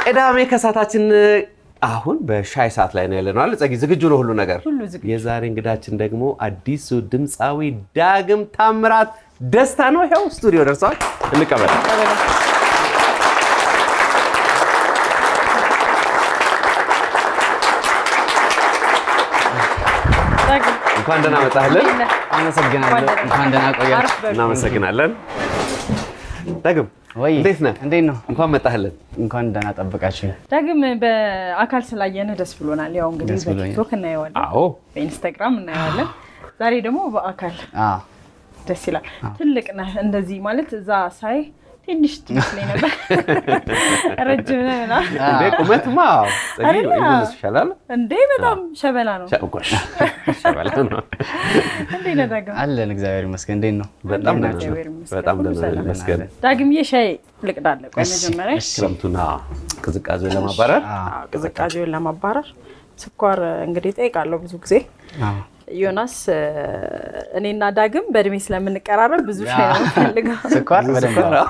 ቅዳሜ ከሰዓታችን አሁን በሻይ ሰዓት ላይ ነው ያለነው አለ ጸጊ ዝግጁ ነው ሁሉ ነገር ሁሉ ዝግጁ። የዛሬ እንግዳችን ደግሞ አዲሱ ድምፃዊ ዳግም ታምራት ደስታ ነው ይኸው ስቱዲዮ ደርሰዋል እንቀበል ዳግም እንኳን ደህና መጣህልን አመሰግናለሁ። እንኳን ደህና ቆያችሁ። አረፍ በሉ። እናመሰግናለን ዳግም ወይ እንዴት ነህ እንዴት ነው? እንኳን መጣህልን እንኳን ደህና ጠብቃችሁ። ዳግም በአካል ስላየንህ ደስ ብሎናል። ያው እንግዲህ ደስ ብሎኛል። በቲክቶክ እናየዋለን፣ አዎ በኢንስታግራም እናየዋለን። ዛሬ ደግሞ በአካል አዎ ደስ ይላል። ትልቅ ነህ እንደዚህ ማለት እዛ ሳይ ትንሽ ትመስለኝ ነበር ረጅም ነህ ምናምን። እንዴ ቁመትማ ጸጊ አይደለ? ይሁንስ ይሻላል እንዴ በጣም ሸበላ ነው። ሸቆሽ ሸበላ ነው እንዴ ነህ ዳግም? አለን። እግዚአብሔር ይመስገን። እንዴት ነው? በጣም እንዴት ደህና ነህ? ነው እግዚአብሔር ይመስገን። በጣም ሁሉ ደህና ነው ሰላም። ይመስገን ዳግምዬ ሻይ ልቅዳለ። ቆይ እሺ፣ መጀመሪያ እሺ። ክረምቱና ቅዝቃዜውን ለማባረር አዎ፣ አዎ፣ ቅዝቃዜውን ለማባረር ስኳር እንግዲህ ጠይቃለሁ ብዙ ጊዜ አዎ። ዮናስ እኔና ዳግም በእድሜ ስለምንቀራረብ ብዙ ሻይ ነው የምፈልገው ስኳር በደንብ ነው።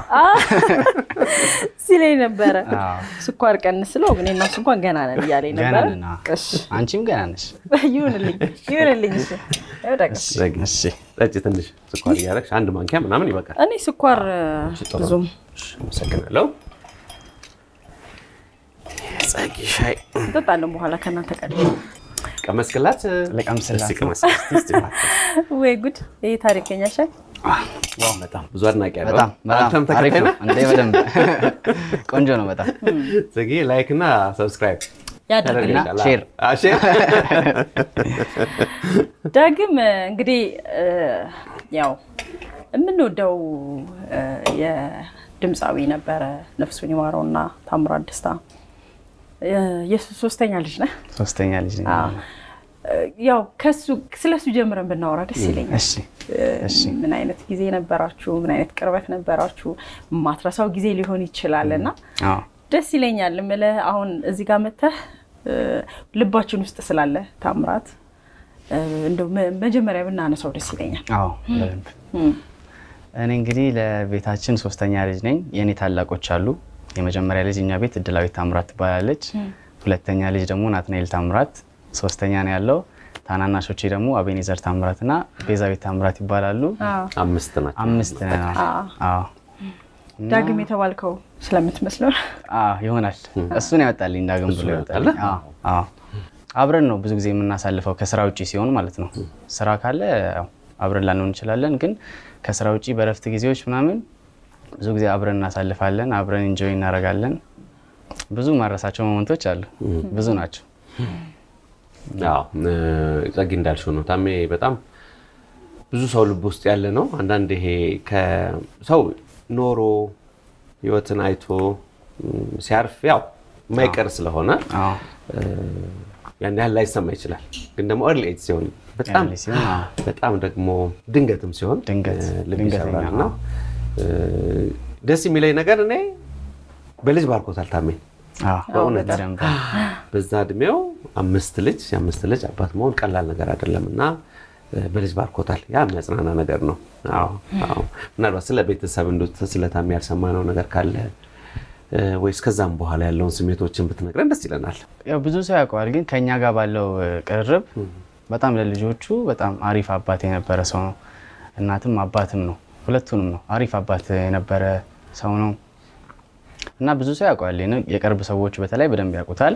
ሲለኝ ነበረ። አዎ። ስኳር ቀንስ ስለው እኔ እና እሱ እንኳን ገና ነን እያለኝ ገና ነበረ። ነን። አዎ። እሺ አንቺም ገና ነሽ። ይሁንልኝ ይሁንልኝ። እሺ ያው ዳግም ጸጊ እሺ። ጠጪ ትንሽ ስኳር እያደረግሽ አንድ ማንኪያ ምናምን ይበቃል እኔ ስኳር ጥሩ። ብዙም እሺ፣ አመሰግናለሁ ጸጊ ሻይ እንጠጣለን በኋላ ከእናንተ ቀድ ቀመስክላት ልቀምስላት እስኪ ነው። ቀመስክላት እስኪ። ወይ ጉድ! ይህ ታሪከኛ ሻይ ዋው በጣም ብዙ አድናቂ ያለው በጣም አንተም በጣም አሪፍ ተከታይ ነው። ነህ እንዴ በደንብ ቆንጆ ነው በጣም ጽጌ ላይክ እና ሰብስክራይብ ያደርግልኝ። እና ሼር። አ፣ ሼር ዳግም እንግዲህ እ፣ ያው የምንወደው እ፣ የድምፃዊ ነበረ ነፍሱን ይማረውና ታምራት ደስታ እ፣ የሱ ሶስተኛ ልጅ ነህ። ሶስተኛ ልጅ ነኝ። አዎ። እ፣ ያው ከሱ ስለሱ ጀምረን ብናወራ ደስ ይለኛል። እሺ እሺ። ምን አይነት ጊዜ ነበራችሁ? ምን አይነት ቅርበት ነበራችሁ? ማትረሳው ጊዜ ሊሆን ይችላል እና አዎ ደስ ይለኛል የምልህ አሁን እዚህ ጋር መተህ እ፣ ልባችን ውስጥ ስላለ ታምራት እ፣ እንደው መ- መጀመሪያ ብናነሳው ደስ ይለኛል። አዎ በደንብ እም፣ እኔ እንግዲህ ለቤታችን ሶስተኛ ልጅ ነኝ። የእኔ ታላቆች አሉ። የመጀመሪያ ልጅ እኛ ቤት እድላዊት ታምራት ትባላለች። ሁለተኛ ልጅ ደግሞ ናትናኤል ታምራት፣ ሶስተኛ ነው ያለው። ታናናሾቼ ደግሞ አቤኔዘር ታምራት እና ቤዛቤት ታምራት ይባላሉ። አዎ። አምስት ናቸው አምስት ነን። አዎ። አዎ ዳግም የተባልከው ስለምትመስለው አዎ ይሆናል። እሱን ያወጣልኝ ዳግም ብሎ ያወጣልኝ። አዎ አዎ። አብረን ነው ብዙ ጊዜ የምናሳልፈው ከስራ ውጭ ሲሆን ማለት ነው። ስራ ካለ ያው አብረን ላንሆን እንችላለን፣ ግን ከስራ ውጭ በረፍት ጊዜዎች ምናምን ብዙ ጊዜ አብረን እናሳልፋለን፣ አብረን ኢንጆይ እናደርጋለን። ብዙ ማረሳቸው ሞመንቶች አሉ፣ ብዙ ናቸው። አዎ እ፣ ጸጊ እንዳልሽው ነው ታሜ በጣም ብዙ ሰው ልብ ውስጥ ያለ ነው አንዳንድ ይሄ ከሰው ኖሮ ህይወትን አይቶ እም፣ ሲያርፍ ያው የማይቀር ስለሆነ አዎ እ፣ ያን ያህል ላይሰማ ይችላል ግን ደግሞ ኤርሊ ኤጅ ሲሆን በጣም Early ሲሆን፣ አዎ። በጣም ደግሞ ድንገትም ሲሆን ድንገት፣ እ፣ ልብ ድንገተኛ፣ ይሰብራል እና አዎ። እ፣ ደስ የሚለኝ ነገር እኔ በልጅ ባርኮታል ታሜ አዎ በእውነት በደንብ በዛ እድሜው አምስት ልጅ የአምስት ልጅ አባት መሆን ቀላል ነገር አይደለም እና እ፣ በልጅ ባርኮታል። ያ የሚያጽናና ነገር ነው። አዎ አዎ። ምናልባት ስለ ቤተሰብ እንዶ ስለ ታሜ ያልሰማነው ነገር ካለ እ፣ ወይስ ከዛም በኋላ ያለውን ስሜቶችን ብትነግረን ደስ ይለናል። ያው ብዙ ሰው ያውቀዋል፣ ግን ከኛ ጋር ባለው እ, ቅርርብ በጣም ለልጆቹ በጣም አሪፍ አባት የነበረ ሰው ነው። እናትም አባትም ነው፣ ሁለቱንም ነው። አሪፍ አባት የነበረ ሰው ነው እና ብዙ ሰው ያውቀዋል። የነ- የቅርብ ሰዎች በተለይ በደንብ ያውቁታል።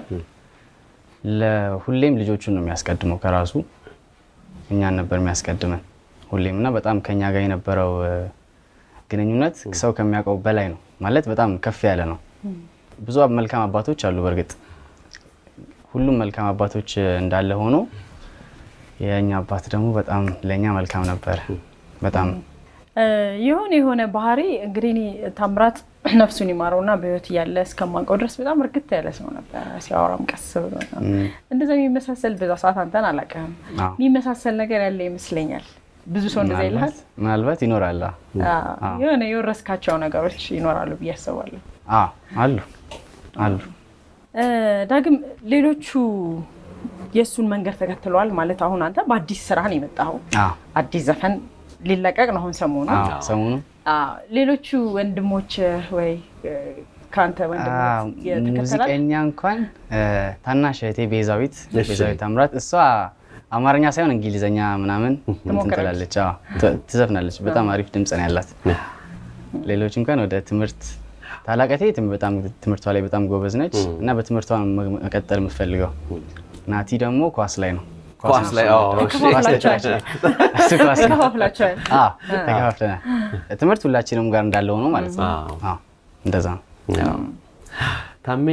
ለሁሌም ልጆቹን ነው የሚያስቀድመው ከራሱ እኛን ነበር የሚያስቀድመን ሁሌም እና በጣም ከኛ ጋር የነበረው እ, ግንኙነት ሰው ከሚያውቀው በላይ ነው ማለት በጣም ከፍ ያለ ነው። ብዙ መልካም አባቶች አሉ በእርግጥ ሁሉም መልካም አባቶች እንዳለ ሆኖ የእኛ አባት ደግሞ በጣም ለእኛ መልካም ነበር። በጣም እ፣ የሆነ የሆነ ባህሪ እንግዲህ እኔ ታምራት ነፍሱን ይማረውና በህይወት እያለ እስከማውቀው ድረስ በጣም እርግት ያለ ሰው ነበረ። ሲያወራም ቀስ ብሎ ነው። እንደዛ የሚመሳሰል በዛ ሰዓት አንተን አላውቅም። አዎ። የሚመሳሰል ነገር ያለ ይመስለኛል። ብዙ ሰው እንደዛ ይልሃል። ምናልባት- ምናልባት ይኖራል። አዎ። አዎ፣ የሆነ የወረስካቸው ነገሮች ይኖራሉ ብዬ አስባለሁ። አዎ፣ አሉ አሉ። እ፣ ዳግም ሌሎቹ የእሱን መንገድ ተከትለዋል ማለት አሁን አንተ በአዲስ ስራ ነው የመጣኸው። አዎ፣ አዲስ ዘፈን ሊለቀቅ ነው አሁን ሰሞኑ። አዎ። ሰሞኑ አዎ፣ ሌሎቹ ወንድሞች ወይ እ፣ ከአንተ ወንድም አዎ፣ የተከተላል? ሙዚቀኛ እንኳን እ፣ ታናሽ እህቴ ቤዛዊት እሺ። ቤዛዊት ታምራት እሷ አማርኛ ሳይሆን እንግሊዘኛ ምናምን እንትን ትሞክራለች? ትላለች። አዎ፣ ት- ትዘፍናለች። በጣም አሪፍ ድምፅ ነው ያላት። ሌሎች እንኳን ወደ ትምህርት ታላቀቴ ትም- በጣም ትምህርቷ ላይ በጣም ጎበዝ ነች እና በትምህርቷ ነው መ- መቀጠል የምትፈልገው። ናቲ ደግሞ ኳስ ላይ ነው። ኳስ ላይ አዎ፣ እሺ። ተከፋፍላችኋል? እሱ ኳስ ነው። ተከፋፍላችኋል? አዎ፣ ተከፋፍለናል። ትምህርት ሁላችንም ጋር እንዳለ ሆኖ ማለት ነው። አዎ። አዎ፣ እንደዛ ነው። ያው ታሜ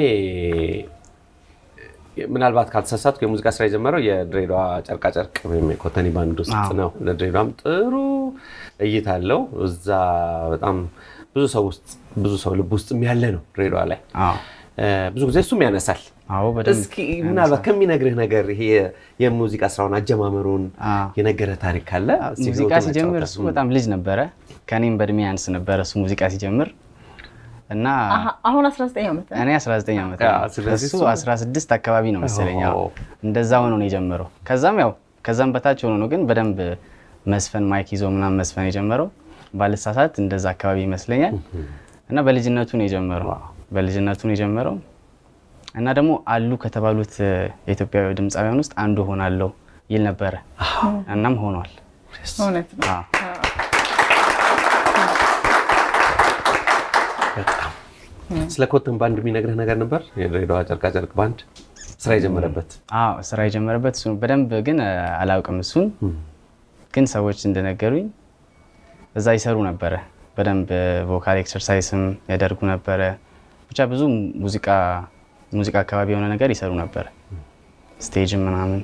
ምናልባት ካልተሳሳትኩ የሙዚቃ ስራ የጀመረው የድሬዳዋ ጨርቃጨርቅ ወይም የኮተኒ ባንድ ውስጥ አዎ። ነው። ለድሬዳዋም ጥሩ እይታ አለው። እዛ በጣም ብዙ ሰው ውስጥ ብዙ ሰው ልብ ውስጥም ያለ ነው ድሬዳዋ ላይ አዎ፣ እ፣ ብዙ ጊዜ እሱም ያነሳል። አዎ፣ በደንብ እስኪ ምናልባት ከሚነግርህ ነገር ይሄ የሙዚቃ ስራውን አጀማመሩን አዎ። የነገረ ታሪክ ካለ እስኪ ሙዚቃ ህይወቱን ሲጀምር አጫውተን። እሱ በጣም ልጅ ነበረ። ከኔም በእድሜ ያንስ ነበረ እሱ ሙዚቃ ሲጀምር እና አሀ፣ አሁን 19 ዓመት ነው። እኔ 19 ዓመት ያ፣ ነው። ስለዚህ እሱ እሱ- 16 አካባቢ ነው መሰለኝ። ያው ኦ። እንደዛ ሆኖ ነው የጀመረው። ከዛም ያው ከዛም በታች ሆኖ ነው ግን በደንብ መስፈን ማይክ ይዞ ምናምን መስፈን የጀመረው ባልሳሳት እንደዛ አካባቢ ይመስለኛል። እና በልጅነቱ ነው የጀመረው በልጅነቱ ነው የጀመረው እና ደግሞ አሉ ከተባሉት እ፣ የኢትዮጵያዊ ድምፃውያን ውስጥ አንዱ ሆናለሁ ይል ነበረ። እናም ሆኗል። እውነት ነው። አዎ። በጣም ስለ ኮተን ባንድ የሚነግርህ ነገር ነበር? የድሬዳዋ ጨርቃጨርቅ ባንድ ስራ የጀመረበት አዎ ስራ የጀመረበት እሱ ነው። በደንብ ግን እ፣ አላውቅም እሱን ግን ሰዎች እንደነገሩኝ እዛ ይሰሩ ነበረ። በደንብ ቮካል ኤክሰርሳይስም ያደርጉ ነበረ። ብቻ ብዙ ሙዚቃ ሙዚቃ አካባቢ የሆነ ነገር ይሰሩ ነበረ። ስቴጅም ምናምን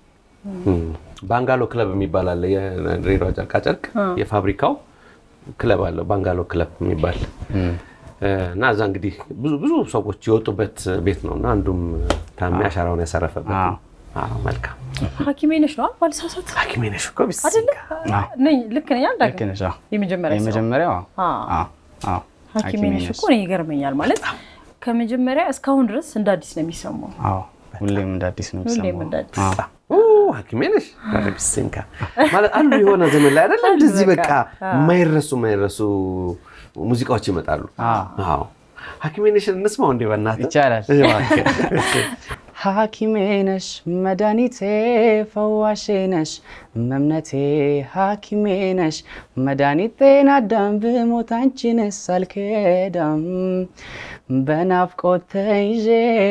ባንጋሎ ክለብ የሚባል አለ። የድሬዳዋ ጨርቃጨርቅ የፋብሪካው ክለብ አለው ባንጋሎ ክለብ የሚባል እና እዛ እንግዲህ ብዙ ብዙ ሰዎች የወጡበት ቤት ነው እና አንዱም ታሜ አሻራውን ያሳረፈበት ነው። አዎ፣ መልካም ሐኪሜ ነሽ ነው ባልሳሳት ሐኪሜ ነሽ እኮ ቢስ አይደለ? ነኝ ልክ ነኝ። ልክ አልዳግም ነሽ። አዎ። የመጀመሪያ ስራው። የመጀመሪያው አዎ። አዎ። አዎ፣ አዎ። ሐኪሜ ነሽ እኮ እኔ ይገርመኛል። ማለት ከመጀመሪያ እስካሁን ድረስ እንደ አዲስ ነው የሚሰማው። አዎ። ሁሌም እንደ አዲስ ነው ሁሌም የሚሰማው። እንደ አዲስ። አዎ። ኦ፣ ሐኪሜ ነሽ ኧረ ቢስንካ ማለት አሉ የሆነ ዘመን ላይ አይደለ እንደዚህ በቃ የማይረሱ የማይረሱ ሙዚቃዎች ይመጣሉ። አዎ ሐኪሜ ነሽን እንስማው እንዴ በእናትህ ይቻላል። እባክህ። ሐኪሜ ነሽ መድኃኒቴ ፈዋሼ ነሽ መምነቴ ሐኪሜ ነሽ መድኃኒቴን አዳም ብሞት አንቺንስ አልክዳም በናፍቆት ተይዤ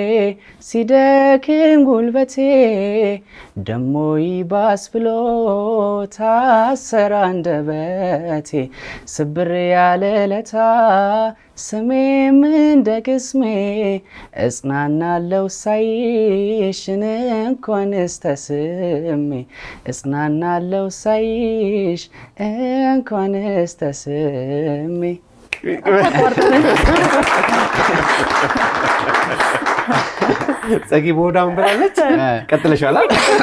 ሲደክም ጉልበቴ ደሞ ይባስ ብሎ ታሰራ አንደበቴ ስብር ያለ ለታ ስሜም እንደ ቅስሜ እጽናናለው ሳይሽን እንኳንስ ተስሜ እጽናናለው ሳይሽ እንኳንስ ተስሜ ጸጊ በሆዳም ብላለች። ቀጥለሻል።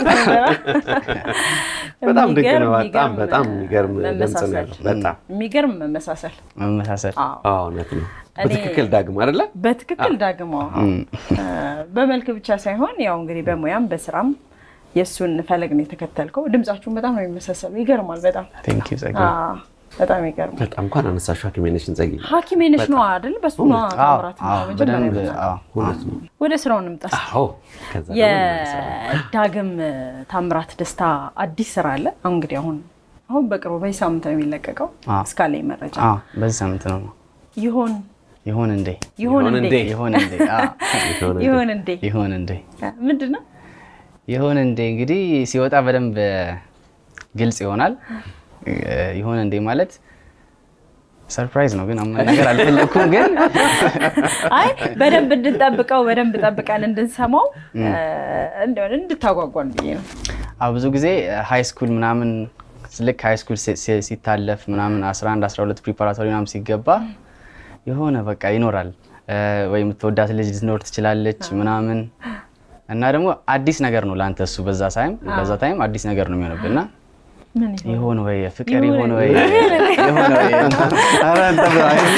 በጣም ድንቅ ነው። በጣም በጣም የሚገርም ድምፅ ነው ያለው። በጣም የሚገርም መመሳሰል። መመሳሰል አዎ። አዎ፣ እውነት ነው። በትክክል ዳግም አይደለ? በትክክል ዳግሞ በመልክ ብቻ ሳይሆን ያው እንግዲህ በሙያም በስራም የእሱን ፈለግ ነው የተከተልከው። ድምጻችሁን በጣም ነው የሚመሳሰሉ። ይገርማል። በጣም ቴንክ ዩ ጸጋ አዎ፣ በጣም ይገርማል። በጣም እንኳን አነሳሽው ሐኪሜ ነሽን ጸጊ። ሐኪሜ ነሽ ነው አይደል? በሱ ነው ታምራት በደንብ መጀመሪያ አዎ፣ እውነት ነው። ወደ ስራው እንምጣ። አዎ ከዛ ደግሞ እንመለሳለን። የዳግም ታምራት ደስታ አዲስ ስራ አለ። አሁን እንግዲህ አሁን አሁን በቅርቡ በዚህ ሳምንት ነው የሚለቀቀው አዎ። እስካለኝ መረጃ አዎ፣ በዚህ ሳምንት ነው ይሆን ይሁን እንዴ ይሆን ይሆን እንዴ እንዴ? ይሁን እንዴ አዎ፣ የሆነ ይሆን እንዴ ይሁን እንዴ ምንድን ነው? ይሁን እንዴ እንግዲህ ሲወጣ በደንብ ግልጽ ይሆናል። ይሁን እንዴ ማለት ሰርፕራይዝ ነው፣ ግን አሁን ነገር አልፈለኩም። ግን አይ በደንብ እንድንጠብቀው በደንብ ጠብቀን እንድንሰማው እንደሆነ እንድታጓጓን ብዬ ነው። አዎ ብዙ ጊዜ ሃይ ስኩል ምናምን ልክ ሃይ ስኩል ሲታለፍ ምናምን 11 12 ፕሪፓራቶሪ ምናምን ሲገባ የሆነ በቃ ይኖራል ወይ የምትወዳት ልጅ ልትኖር ትችላለች ምናምን እና ደግሞ አዲስ ነገር ነው ለአንተ እሱ በዛ ታይም በዛ ታይም አዲስ ነገር ነው የሚሆንብህ እና ምን ይሆን? ይሆን ወይ ፍቅር ይሆን ይሆን ወይ ይሆን ወይ ኧረ እንትን ብለዋል።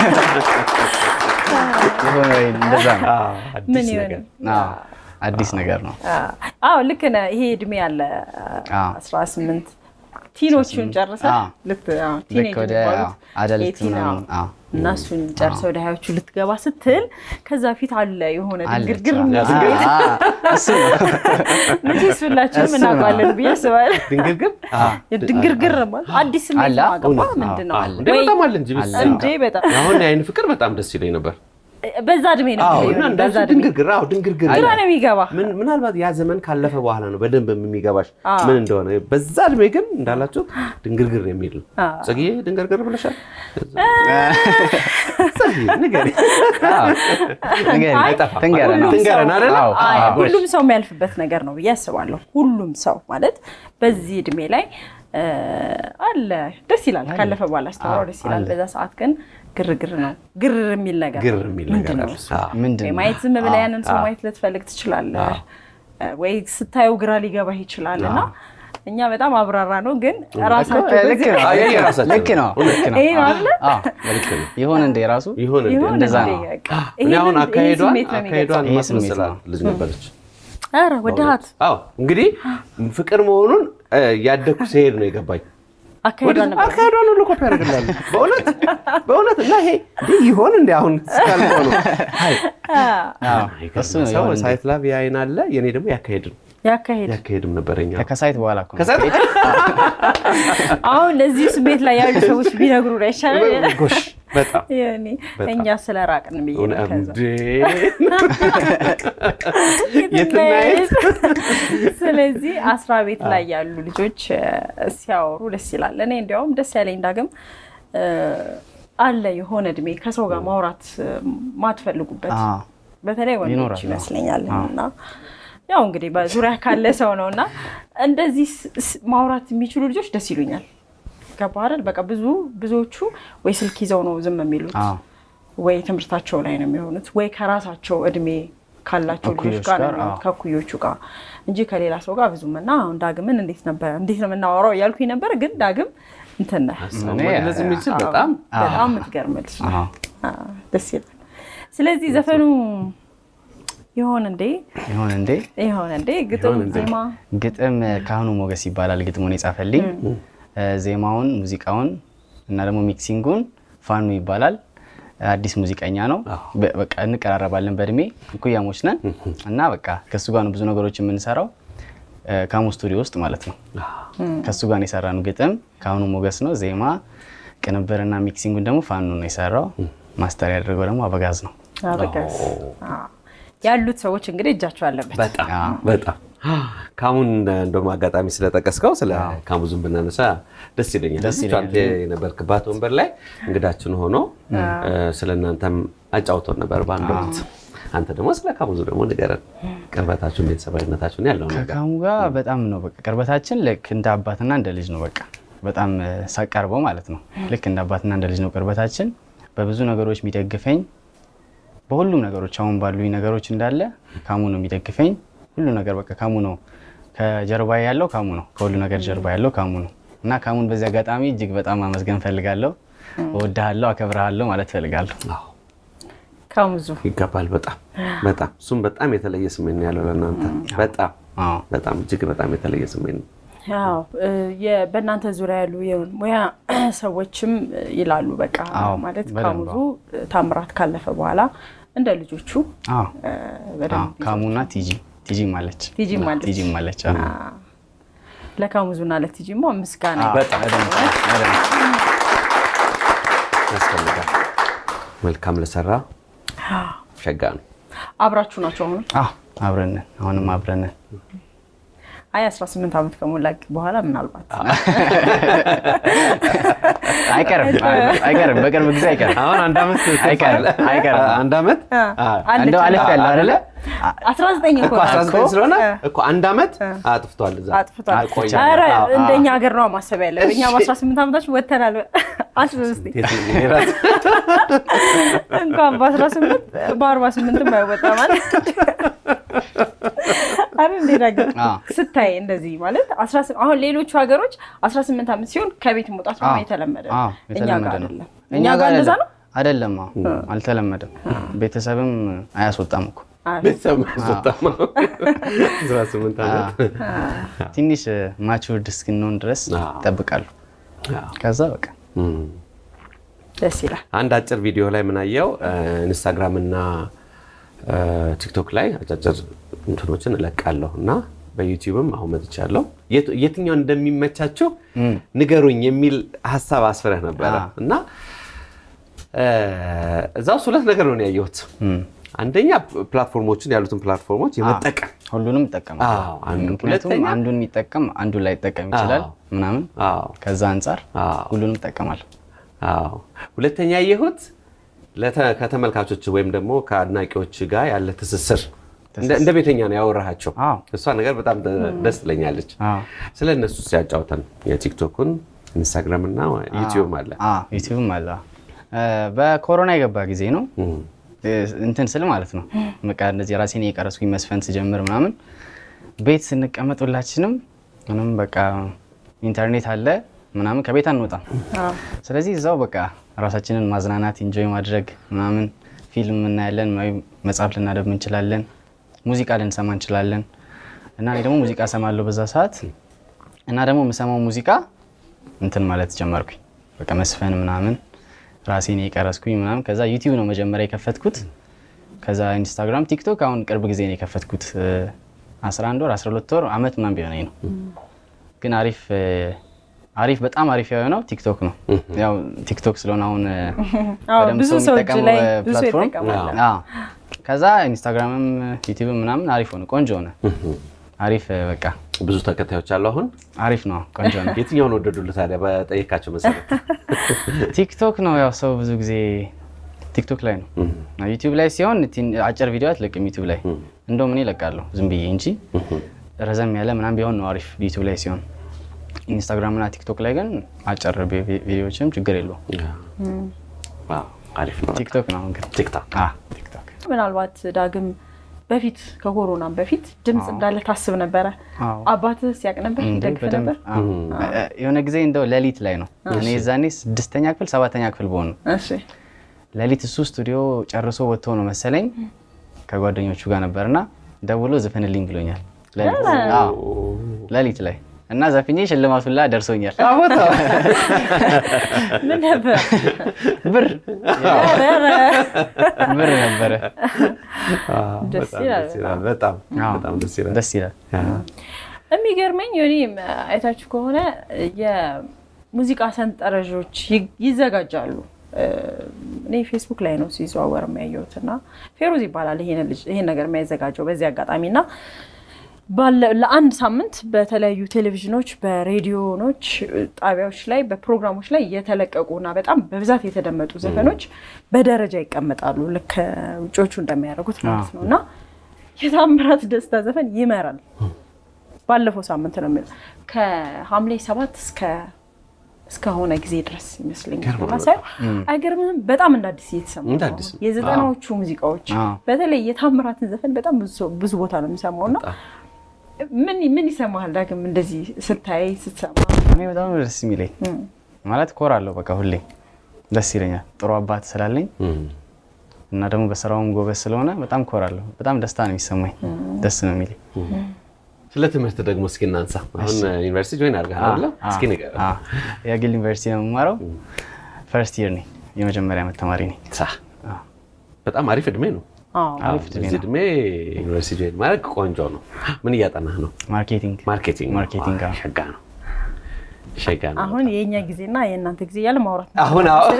ይሆን ወይ እንደዛ ነው። አዎ፣ ምን አዲስ ይሆን? ነገር አዎ አዲስ ነገር ነው። አዎ ልክ ነህ። ይሄ እድሜ ያለ አዎ 18 ቲኖቹን ጨርሰህ አዎ። ልክ አዎ፣ ልክ ቲኔጅ ወደ የሚባሉት አደልት የቲን፣ ምናምን አዎ፣ አዎ እና እሱን ጨርሰ ወደ ሀያዎቹ ልትገባ ስትል ከዛ ፊት አለ የሆነ አለች። ድንግርግር አዎ። የሚል አ- አ- እሱ ነው። መቼስ ሁላችንም እሱ ነው። እናውቃለን ብዬ አስባለሁ። ድንግርግር ድንግርግር ማለት አዲስ ስሜት አለ። ማገባ እውነት ነው። ምንድን ነው አለ። እንደ በጣም አለ እንጂ አለ። እንዴ በጣም አሁን የአይን ፍቅር በጣም ደስ ይለኝ ነበር። በዛ እድሜ ነው አዎ እንግዲህ እና በዛ እንዳልሽው እድሜ ድንግርግር አዎ ድንግርግር ግራ ነው የሚገባ ምን ምናልባት ያ ዘመን ካለፈ በኋላ ነው በደንብ የሚገባሽ አዎ። ምን እንደሆነ። በዛ እድሜ ግን እንዳላችሁ ድንግርግር የሚል ነው። አዎ። ጽጌ ድንግርግር ብለሻል? ጽጌ ንገሪ። አዎ። ንገሪኝ፣ አይጠፋም። ትንገረን። ሁሉም ትንገረን ሰው- አይደለ? አዎ፣ አይ፣ አዎ። ሁሉም ሰው የሚያልፍበት ነገር ነው ብዬ አስባለሁ። ሁሉም ሰው ማለት በዚህ እድሜ ላይ እ፣ አለ ደስ ይላል። ካለፈ በኋላ አስተምረው ደስ ይላል። አለ። በዛ ሰዓት ግን ግርግር ነው። ግር የሚል ነገር ግር የሚል ነገር ምንድን ነው አለ። እሱ? አዎ። ምንድን ወይ ነው? ማየት ዝም ብለህ አዎ። ያንን ሰው ማየት ልትፈልግ ትችላለህ፣ ወይ ስታየው ግራ ሊገባህ ይችላል። እና እኛ በጣም አብራራ ነው ግን ራሳቸው እኮ ልክ በዚህ- ነው። አዎ፣ የኔ ራሳቸው ልክ ነው። ልክ ነው። ይሄ ነው አይደለ? አዎ፣ ልክ ነው። ይሆን እንደ ራሱ ይሆን እንዴ? ይሁን እንደዛ እንዴ፣ ነው። በቃ። እኔ አሁን ይሄንን- ይሄ አካሄዷን ስሜት ነው የሚገልጸው። አካሄዷን ይሄ ስሜት ማስመሰላት ነው። ልጅ ነበረች። ኧረ ወደሃት አዎ እንግዲህ ፍቅር መሆኑን እ፣ ያደግኩ ሲሄድ ነው የገባኝ። አካሄዷ ወደ- ነበር አካሄዷን ሁሉ ኮፒ ያደርግላሉ። በእውነት በእውነት እና ይሄ እንዲህ ይሆን እንዲ አሁን እስካልሆ ነው አይ፣ አዎ፣ እሱ ነው ሰው ይሆን እንደ ሳይት ላብ የአይን አለ የኔ ደግሞ ያካሄድ ነው ያካሄድ ያካሄድም ነበረኛ ከሳይት በኋላ እኮ ነው። ከዛ አሁን ለዚህ ስሜት ላይ ያሉ ሰዎች ቢነግሩ ይሻላል። ጎሽ በጣም ያኔ በጣም። እኛ ስለ ራቅን ብዬ ነው ከዛ እንዴ የትና የት? ስለዚህ አስራ ቤት ላይ ያሉ ልጆች እ፣ ሲያወሩ ደስ ይላል። እኔ እንዲያውም ደስ ያለኝ ዳግም እ፣ አለ የሆነ እድሜ ከሰው ጋር ማውራት እ፣ ማትፈልጉበት አዎ። በተለይ ወንዶች ይኖራል፣ አዎ። ይመስለኛል አዎ። እና ያው እንግዲህ በዙሪያ ካለ ሰው ነው እና እንደዚህ ስ- ስ- ማውራት የሚችሉ ልጆች ደስ ይሉኛል። ገባህ አይደል? በቃ ብዙ ብዙዎቹ ወይ ስልክ ይዘው ነው ዝም የሚሉት አዎ። ወይ ትምህርታቸው ላይ ነው የሚሆኑት ወይ ከራሳቸው እድሜ ካላቸው ልጆች እኩዮች ጋር ነው ጋር፣ የሚሆኑት አዎ። ከኩዮቹ ጋር እንጂ ከሌላ ሰው ጋር ብዙም እና አሁን ዳግምን እንዴት ነበር እንዴት ነው የምናወራው እያልኩኝ ነበር። ግን ዳግም እንትን ነህ ሀሳብ እኔ- መግለጽ የሚችል አዎ፣ በጣም በጣም የምትገርም ልጅ ነህ። አዎ። አዎ፣ ደስ ይላል። ስለዚህ ዘፈኑ ይሆን እንዴ ይሆን እንዴ ይሆን እንዴ ግጥም ይሆን እንዴ? ዜማ ግጥም ካህኑ ሞገስ ይባላል። ግጥሙን የጻፈልኝ እ፣ ዜማውን፣ ሙዚቃውን እና ደግሞ ሚክሲንጉን ፋኑ ይባላል። አዲስ ሙዚቀኛ ነው። በ- በቃ እንቀራረባለን፣ በእድሜ እኩያሞች ነን እና በቃ ከእሱ ጋር ነው ብዙ ነገሮች የምንሰራው እ፣ ካሙ ስቱዲዮ ውስጥ ማለት ነው። ከእሱ ጋር ነው የሰራነው። ግጥም ካህኑ ሞገስ ነው። ዜማ ቅንብርና ሚክሲንጉን ደግሞ ፋኑ ነው የሰራው። ማስተር ያደረገው ደግሞ አበጋዝ ነው። አበጋዝ አዎ። ያሉት ሰዎች እንግዲህ እጃቸው አለበት። በጣም አዎ። በጣም ካሙን እንደውም አጋጣሚ ስለጠቀስከው ስለ ካሙዙን ብናነሳ ደስ ይለኛል። ደስ እዚች ይለኛል። አንተ የነበርክባት ወንበር ላይ እንግዳችን ሆኖ ስለ እናንተም አጫውቶን ነበር በአንድ ወቅት። አንተ ደግሞ ስለ ካሙዙ ደግሞ ንገረን፣ ቅርበታችሁን፣ ቤተሰባዊነታችሁን ያለው ነገር። ከካሙ ጋር በጣም ነው በቃ ቅርበታችን ልክ እንደ አባትና እንደ ልጅ ነው። በቃ በጣም እ፣ ሳቀርበው ማለት ነው ልክ እንደ አባትና እንደ ልጅ ነው ቅርበታችን። በብዙ ነገሮች የሚደግፈኝ በሁሉም ነገሮች አሁን ባሉኝ ነገሮች እንዳለ ካሙ ነው የሚደግፈኝ። ሁሉ ነገር በቃ ካሙ ነው ከጀርባ ያለው ካሙ ነው። ከሁሉ ነገር ጀርባ ያለው ካሙ ነው እና ካሙን በዚህ አጋጣሚ እጅግ በጣም አመስገን ፈልጋለሁ። እወድሃለሁ፣ አከብረሃለሁ ማለት ፈልጋለሁ። አዎ፣ ከሙዙ ይገባል። በጣም በጣም እሱም በጣም የተለየ ስሜት ነው ያለው ለእናንተ። በጣም አዎ። በጣም እጅግ በጣም የተለየ ስሜት ነው። ያው እ፣ የ- በእናንተ ዙሪያ ያሉ የሙያ ሰዎችም እ፣ ይላሉ በቃ አዎ፣ ማለት በደንብ ካሙዙ እ፣ ታምራት ካለፈ በኋላ እንደ ልጆቹ አዎ፣ እ፣ አዎ። በደንብ ካሙና ቲጂ ቲጂ ማለች ቲጂ ማለች። ቲጂ ማለች አዎ። አ፣ ለካሙዙና ለቲጂማ ምስጋና በጣም በደንብ በደንብ ያስፈልጋል። መልካም ለሰራ ሸጋ ነው። አብራችሁ ናቸው አሁን አዎ አብረን ነን። አሁንም አብረን ነን። አይ 18 ዓመት ከሞላ በኋላ ምናልባት አይቀርም አይቀርም፣ በቅርብ ጊዜ አይቀርም። አሁን አንድ ዓመት አይቀርም አይቀርም። አንድ ዓመት አለች እንደው አለፍ ያለው አይደለ? 19 እኮ እኮ 19 ስለሆነ እ። እኮ አንድ ዓመት አጥፍቷል። እዛ አጥፍቷል። አቆየ። ኧረ አዎ፣ አዎ። እንደኛ ሀገር ነው ማሰብ ያለብን። እኛ በ18 ዓመታችን ወተናል። አስብ እስኪ የት ነው የራስ- እንኳን በ18 በ48 አይወጣ ማለት አረ እንዴ ነገር አዎ። ስታይ እንደዚህ ማለት 18 አሁን ሌሎቹ ሀገሮች 18 ዓመት ሲሆን ከቤት መውጣት ነው አዎ። የተለመደ ነው። አዎ፣ እኛ ጋር የተለመደ ነው። አይደለም። እኛ ጋር እንደዛ ነው። አይደለም። አዎ፣ አልተለመደም። ቤተሰብም አያስወጣም እኮ አዎ። ቤተሰብ ማስወጣት ነው። 18 ዓመት ትንሽ ማቹርድ እስክንሆን ድረስ አዎ። ይጠብቃሉ። አዎ። ከዛ በቃ እም። ደስ ይላል። አንድ አጭር ቪዲዮ ላይ ምናየው ኢንስታግራም እና ቲክቶክ ላይ አጫጭር እንትኖችን እለቃለሁ እና በዩቲዩብም አሁን መጥቻለሁ። የት- የትኛው እንደሚመቻችሁ ንገሩኝ የሚል ሀሳብ አስፍረህ ነበረ አዎ። እና እ፣ እዛ ውስጥ ሁለት ነገር ነው ያየሁት። እም፣ አንደኛ ፕላትፎርሞችን ያሉትን ፕላትፎርሞች የመጠቀም ሁሉንም ይጠቀማል። አዎ፣ አንዱ። ምክንያቱም ሁለተኛ- አንዱን የሚጠቀም አንዱን ላይ ይጠቀም ይችላል አዎ። ምናምን አዎ ከዛ አንጻር አዎ። ሁሉንም ይጠቀማል። አዎ ሁለተኛ ያየሁት ለተ- ከተመልካቾች ወይም ደግሞ ከአድናቂዎች ጋር ያለ ትስስር እንደ እንደ ቤተኛ ነው ያወራሃቸው። አዎ። እሷ ነገር በጣም ደ- ደስ ትለኛለች። አዎ። ስለ እነሱ ሲያጫውተን የቲክቶኩን ኢንስታግራም እና ዩቲዩብ አለ። አዎ፣ ዩቲዩብም አለ። እ፣ በኮሮና የገባ ጊዜ ነው እም፣ እ፣ እንትን ስል ማለት ነው በቃ እንደዚህ ራሴን የቀረስኩኝ መስፈን ስጀምር ምናምን ቤት ስንቀመጥ ሁላችንም ምንም በቃ ኢንተርኔት አለ ምናምን ከቤት አንወጣም። አዎ። ስለዚህ እዛው በቃ ራሳችንን ማዝናናት ኢንጆይ ማድረግ ምናምን ፊልም እናያለን ወይ መጽሐፍ ልናደብ እንችላለን፣ ሙዚቃ ልንሰማ እንችላለን። እና እኔ ደግሞ ሙዚቃ ሰማለሁ በዛ ሰዓት እና ደግሞ የምሰማው ሙዚቃ እንትን ማለት ጀመርኩኝ በቃ መስፈን ምናምን ራሴን የቀረስኩኝ ምናምን። ከዛ ዩቲዩብ ነው መጀመሪያ የከፈትኩት። ከዛ ኢንስታግራም፣ ቲክቶክ አሁን ቅርብ ጊዜ ነው የከፈትኩት። እ፣ 11 ወር 12 ወር አመት ምናምን ቢሆነኝ ነው። ግን አሪፍ እ፣ አሪፍ በጣም አሪፍ የሆነው ቲክቶክ ነው። ያው ቲክቶክ ስለሆነ አሁን እ፣ አዎ፣ በደንብ ብዙ ሰው ሰው እጅ የሚጠቀመው ላይ እ፣ ብዙ ፕላትፎርም ይጠቀማል። አዎ። ከዛ ኢንስታግራምም ዩቲዩብም ምናምን አሪፍ ሆነ፣ ቆንጆ ሆነ። አሪፍ እ፣ በቃ ብዙ ተከታዮች አሉ። አሁን አሪፍ ነው፣ ቆንጆ ነው። የትኛውን ወደዱልህ ታዲያ? በጠየካቸው መሰረት ቲክቶክ ነው ያው ሰው ብዙ ጊዜ ቲክቶክ ላይ ነው። ዩቲዩብ ላይ ሲሆን ቲን- አጭር ቪዲዮ አትለቅም ዩቲዩብ ላይ እንደውም እኔ እለቃለሁ ዝም ብዬ እንጂ ረዘም ያለ ምናምን ቢሆን ነው አሪፍ ዩቲዩብ ላይ ሲሆን። ኢንስታግራም እና ቲክቶክ ላይ ግን አጭር ቪ- ቪ- ቪዲዮዎችም ችግር የለውም። ዋው፣ አሪፍ ነው። ቲክቶክ ነው አሁን ግን ቲክቶክ አ ቲክቶክ ምናልባት ዳግም በፊት ከኮሮናም በፊት ድምፅ እንዳለ ታስብ ነበረ። አዎ። አባትህ ሲያቅ ነበር እንዴ ይደግፍ በደንብ ነበር። አዎ። እ- የሆነ ጊዜ እንደው ሌሊት ላይ ነው እኔ የዛኔ ስድስተኛ ክፍል ሰባተኛ ክፍል በሆን ነው እሺ ሌሊት እሱ ስቱዲዮ ጨርሶ ወጥቶ ነው መሰለኝ ከጓደኞቹ ጋር ነበርና ደውሎ ዝፈንልኝ ብሎኛል። ሌሊት አዎ፣ ሌሊት ላይ እና ዘፍኜ ሽልማቱ ላ ደርሶኛል። ምን ነበር? ብር ኧረ፣ ኧረ። ብር ነበረ። ደስ በጣም ይላል ደስ ይላል። በጣም አዎ፣ በጣም ደስ ይላል። ደስ ይላል። የሚገርመኝ እኔ አይታችሁ ከሆነ የሙዚቃ ሰንጠረዦች ይ- ይዘጋጃሉ። እ፣ እኔ ፌስቡክ ላይ ነው ሲዘዋወር የሚያየሁት እና ፌሮዝ ይባላል ይሄን ልጅ ይሄን ነገር የሚያዘጋጀው በዚህ አጋጣሚ እና ባለ- ለአንድ ሳምንት በተለያዩ ቴሌቪዥኖች፣ በሬዲዮኖች ጣቢያዎች ላይ በፕሮግራሞች ላይ የተለቀቁ እና በጣም በብዛት የተደመጡ ዘፈኖች በደረጃ ይቀመጣሉ። ልክ ውጮቹ እንደሚያደርጉት ማለት ነው እና የታምራት ደስታ ዘፈን ይመራል። ባለፈው ሳምንት ነው የሚለው ከሐምሌ ሰባት እስከ እስከሆነ ጊዜ ድረስ ይመስለኛል። እና ሳየው አይገርምም? በጣም እንደ አዲስ እየተሰማ እንደ ነው። አዲስ ነው። የዘጠናዎቹ ሙዚቃዎች አዎ። በተለይ የታምራትን ዘፈን በጣም ብዙ ሰው- ብዙ ቦታ ነው የሚሰማው እና ምን ምን ይሰማሃል ዳግም እንደዚህ ስታይ ስትሰማ? እኔ በጣም ነው ደስ የሚለኝ ማለት ኮራለሁ። በቃ ሁሌ ደስ ይለኛል። ጥሩ አባት ስላለኝ እና ደግሞ በስራውም ጎበዝ ስለሆነ በጣም ኮራለሁ። በጣም ደስታ ነው የሚሰማኝ። ደስ ነው የሚለኝ። ስለ ትምህርት ደግሞ እስኪ እናንሳ። አሁን ዩኒቨርሲቲ ጆይን አድርገሃል አይደለ? እስኪ ንገረን። አ፣ የግል ዩኒቨርሲቲ ነው የምማረው። ፈርስት ይር ነኝ። የመጀመሪያ ዓመት ተማሪ ነኝ። ሳ በጣም አሪፍ እድሜ ነው። አዎ። አሪፍ እድሜ በዚህ ነው። እድሜ ዩኒቨርሲቲ ጆይን ማድረግ ቆንጆ ነው። ምን እያጠናህ ነው? ማርኬቲንግ ማርኬቲንግ ነው። ማርኬቲንግ፣ አዎ። ሸጋ ነው። ሸጋ ነው። አሁን የእኛ ጊዜና የእናንተ ጊዜ እያለ ማውራት ነው። አሁን አዎ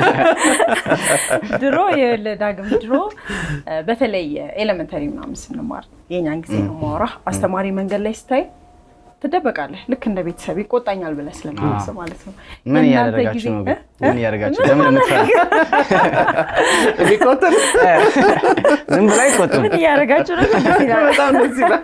ድሮ ይኸውልህ ዳግም ድሮ እ፣ በተለይ ኤሌመንተሪ ምናምን ስንማር የእኛን ጊዜ ነው ማውራ አስተማሪ መንገድ ላይ ስታይ ትደበቃለህ። ልክ እንደ ቤተሰብ ይቆጣኛል ብለህ ስለምታስብ ማለት ነው። ምን የእናንተ እያደረጋችሁ ጊዜ- ነው? ግን እ? ምን እያደረጋችሁ ለምን የምትፈራ? የሚቆጥር ዝም ብሎ አይቆጡም። ምን እያደረጋችሁ ነው? ደስ ይላል። በጣም ደስ ይላል።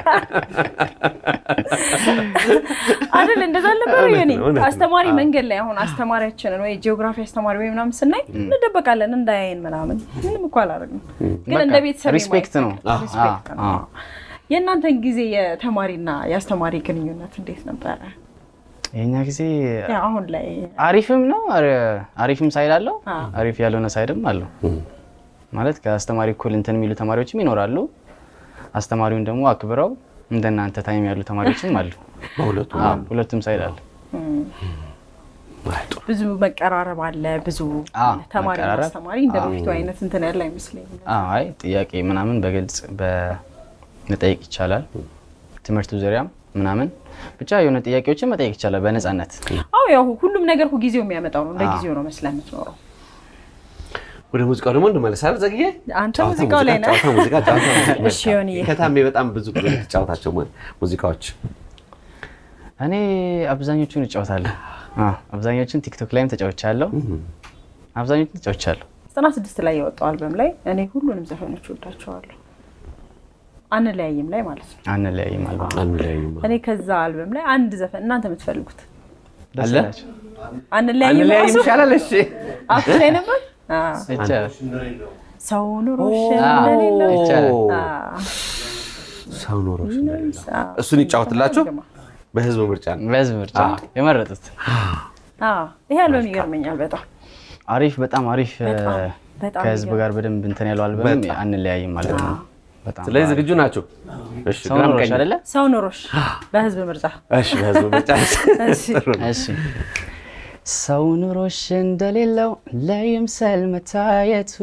አይደል እንደዛ አልነበረ እውነት የኔ ነው፣ እውነት ነው። አስተማሪ መንገድ ላይ አሁን አስተማሪያችንን ወይ ጂኦግራፊ አስተማሪ ወይ ምናምን ስናይ እንደበቃለን እንዳያይን ምናምን ምንም እኮ አላደረግንም ግን በቃ እንደ ቤተሰብ ሪስፔክት ነው። የማይፈቅድ ሪስፔክት አዎ፣ ነው አዎ። የእናንተን ጊዜ የተማሪና የአስተማሪ ግንኙነት እንዴት ነበረ የኛ ጊዜ ያው አሁን ላይ አሪፍም ነው አሪ- አሪፍም ሳይድ አለው፣ አዎ። አሪፍ ያልሆነ ሳይድም አለው። ማለት ከአስተማሪ እኩል እንትን የሚሉ ተማሪዎችም ይኖራሉ። አስተማሪውን ደግሞ አክብረው እንደናንተ ታይም ያሉ ተማሪዎችም አሉ። በሁለቱ አዎ፣ ሁለቱም ሳይድ አለ። አይ፣ ጥሩ። ብዙ መቀራረብ አለ። ብዙ አዎ፣ ተማሪ መቀራረብ። አስተማሪ እንደ በፊቱ አይነት እንትን ያለ አይመስለኝም። አዎ፣ አይ ጥያቄ ምናምን በግልጽ በመጠየቅ ይቻላል። ትምህርቱ ዙሪያም ምናምን ብቻ የሆነ ጥያቄዎችን መጠየቅ ይቻላል በነፃነት። አዎ ያው ሁሉም ነገር እኮ ጊዜው የሚያመጣው ነው። እንደ አዎ። ጊዜው ነው መስለህ የምትኖረው። ወደ ሙዚቃው ደግሞ እንመለሳለን። ዘግዬ አንተ ጨዋታ ሙዚቃው ላይ ነህ። ጨዋታ ሙዚቃ ጨዋታ ሙዚቃ እሺ ዮኒዬ። ከታሜ በጣም ብዙ ጊዜ የምትጫወታቸው mu- ሙዚቃዎች እኔ አብዛኞቹን እጫወታለሁ። አዎ፣ አብዛኞቹን ቲክቶክ ላይም ተጫውቻለሁ። አብዛኞቹን ተጫውቻለሁ። ዘጠና ስድስት ላይ የወጣው አልበም ላይ እኔ ሁሉንም ዘፈኖች ወዳቸዋለሁ። አንለያይም ላይ ማለት ነው። አንለያይም አልባ አንለያይም። እኔ ከዛ አልበም ላይ አንድ ዘፈን እናንተ የምትፈልጉት ደስ አለ? ይላችሁ። አንለያይም አንለያይም ራሱ ይሻላል። እሺ አፍ ላይ ነበር። አዎ። ይቻላል። ሰው ኑሮሽ አዎ፣ እንደሌለው ይቻላል። አዎ። ሰው ኖሮች እንደሌለው አዎ። እሱን ይጫወትላችሁ በህዝብ ምርጫ ነው። በህዝብ ምርጫ የመረጡት አዎ። ይሄ አልበም ይገርመኛል በጣም አሪፍ፣ በጣም አሪፍ በጣም በጣም ከህዝብ ይገርም። ጋር በደንብ እንትን ያለው አልበም በጣም። አንለያይም ማለት ነው። በጣም ስለዚህ ዝግጁ ናቸው። እሺ ሰው ግራም ኖሮሽ ቀኝ። አይደለ? ሰው ኑሮሽ በህዝብ ምርጫ እሺ በህዝብ ምርጫ እሺ። ጥሩ ነው። እሺ ሰው ኑሮሽ እንደሌለው ለይምሰል መታየቱ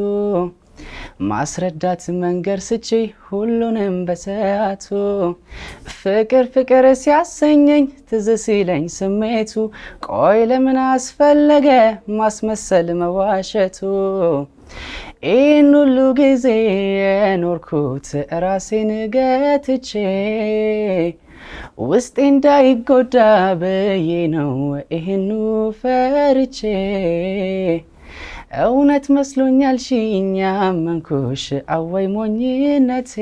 ማስረዳት መንገድ ስቺ ሁሉንም በሰዓቱ ፍቅር ፍቅር ሲያሰኘኝ ትዝ ሲለኝ ስሜቱ ቆይ ለምን አስፈለገ ማስመሰል መዋሸቱ ይህን ሁሉ ጊዜ የኖርኩት ራሴን ገትቼ ውስጤ እንዳይጎዳ ብዬ ነው ይህኑ ፈርቼ እውነት መስሎኛል ሺኛ መንኩሽ አወይ ሞኝነቴ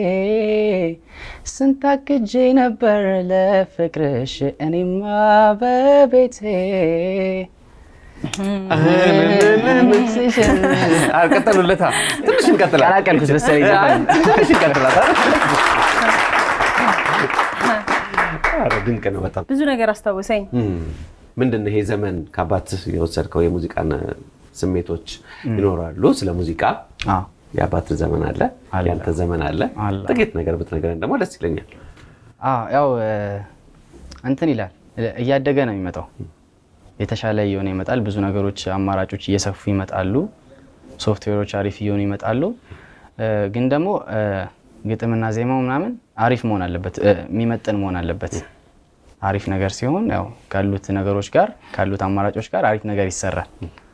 ስንታክጄ ነበር ለፍቅርሽ እኔማ በቤቴ አልቀጠሉለታ ትንሽ እንቀጥላለን። ቀላቀልኩት መሰለኝ ዘፈን። ትንሽ እንቀጥላለን። ኧረ ድንቅ ነው በጣም። ብዙ ነገር አስታወሰኝ። ምንድን ነው ይሄ ዘመን ከአባትህ የወሰድከው የሙዚቃን ስሜቶች ይኖራሉ። ስለ ሙዚቃ አዎ። የአባትህ ዘመን አለ፣ አለ። ያንተ ዘመን አለ። አለ። ጥቂት ነገር ብትነግረን ደግሞ ደስ ይለኛል። አዎ ያው እ፣ እንትን ይላል እያደገ ነው የሚመጣው። የተሻለ እየሆነ ይመጣል። ብዙ ነገሮች አማራጮች እየሰፉ ይመጣሉ። ሶፍትዌሮች አሪፍ እየሆኑ ይመጣሉ። እ፣ ግን ደግሞ እ፣ ግጥምና ዜማው ምናምን አሪፍ መሆን አለበት፣ እ፣ የሚመጥን መሆን አለበት። አሪፍ ነገር ሲሆን ያው ካሉት ነገሮች ጋር ካሉት አማራጮች ጋር አሪፍ ነገር ይሰራል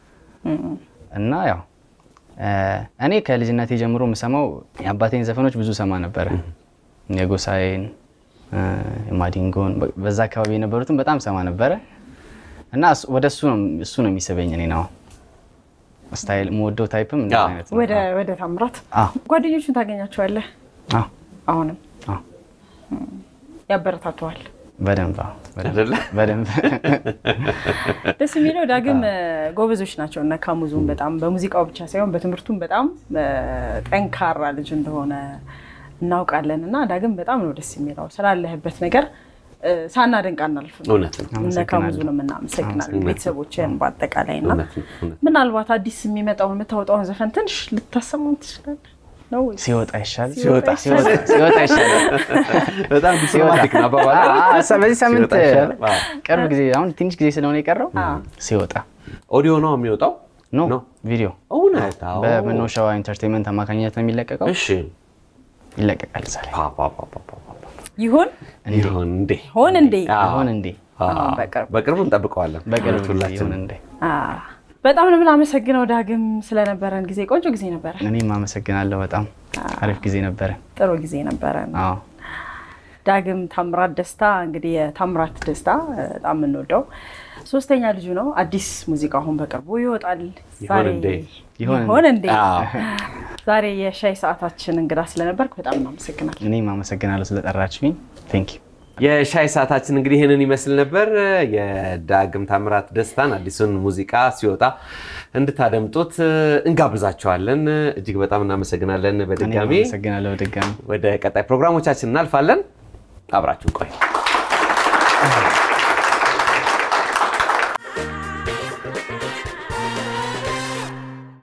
እና ያው እ፣ እኔ ከልጅነቴ ጀምሮ የምሰማው የአባቴን ዘፈኖች ብዙ ሰማ ነበረ። የጎሳዬን እ፣ የማዲንጎን በ- በዛ አካባቢ የነበሩትን በጣም ሰማ ነበረ እና እሱ- ወደ እሱ ነው እሱ ነው የሚስበኝ እኔ ነው ስታይል የምወደው ታይፕም እንደዛ አዎ። አይነት ነው። ወደ ወደ ታምራት አዎ ጓደኞቹን ታገኛቸዋለህ? አዎ አሁንም አዎ ያበረታተዋል። በደንብ አዎ፣ በደንብ አይደለ? በደንብ ደስ የሚለው ዳግም እ፣ ጎበዞች ናቸው እና ካሙዙም በጣም በሙዚቃው ብቻ ሳይሆን በትምህርቱም በጣም እ፣ ጠንካራ ልጅ እንደሆነ እናውቃለን እና ዳግም በጣም ነው ደስ የሚለው ስላለህበት ነገር እ፣ ሳናደንቅ አናልፍም። እውነት ነው። እነ አመሰግናለሁ። ካሙዙንም እናመሰግናለን ቤተሰቦችን በአጠቃላይ እና እውነት ነው። እውነት ነው። ምናልባት አዲስ የሚመጣውን የምታወጣውን ዘፈን ትንሽ ልታሰማን ትችላለህ ነው ወይስ? ሲወጣ ይሻል ሲወጣ ሲወጣ ሲወጣ ይሻላል። በጣም ዲፕሎማቲክ ነው አባባል። አዎ፣ አዎ፣ ሰ- በዚህ ሳምንት ሲወጣ ይሻላል። አዎ። ቅርብ ጊዜ አሁን ትንሽ ጊዜ ስለሆነ የቀረው አዎ። ሲወጣ ኦዲዮ ነው የሚወጣው? ኖ ነው። ቪዲዮ እውነት? አዎ። በመኖሻዋ ኢንተርቴንመንት አማካኝነት ነው የሚለቀቀው። እሺ። ይለቀቃል ዛሬ ፓ ፓ ፓ ፓ ፓ ፓ። ይሁን ይሁን እንዴ? ሆን እንዴ አዎ። አሁን እንዴ አዎ። በቅርብ። በቅርቡ እንጠብቀዋለን። በቅርብ ጊዜ ሁላችንም። ይሁን እንዴ። አዎ። በጣም ነው የምናመሰግነው ዳግም ስለነበረን ጊዜ ቆንጆ ጊዜ ነበረ እኔም አመሰግናለሁ። በጣም አሪፍ ጊዜ ነበረ። ጥሩ ጊዜ ነበረን አዎ ዳግም ታምራት ደስታ እንግዲህ የታምራት ደስታ እ፣ በጣም የምንወደው ሶስተኛ ልጁ ነው አዲስ ሙዚቃ አሁን በቅርቡ ይወጣል ይሆን እንዴ? ይሆን እንዴ? ይሆን እንዴ አዎ። ዛሬ የሻይ ሰዓታችን እንግዳ ስለነበርክ በጣም እናመሰግናለን እኔም አመሰግናለሁ ስለጠራችሁኝ። ቴንክ ዩ የሻይ ሰዓታችን እንግዲህ ይህንን ይመስል ነበር። የዳግም ታምራት ደስታን አዲሱን ሙዚቃ ሲወጣ እንድታደምጡት እንጋብዛቸዋለን። እጅግ በጣም እናመሰግናለን። እኔም በድጋሚ አመሰግናለሁ በድጋሚ ወደ ቀጣይ ፕሮግራሞቻችን እናልፋለን። አብራችሁን ቆዩ።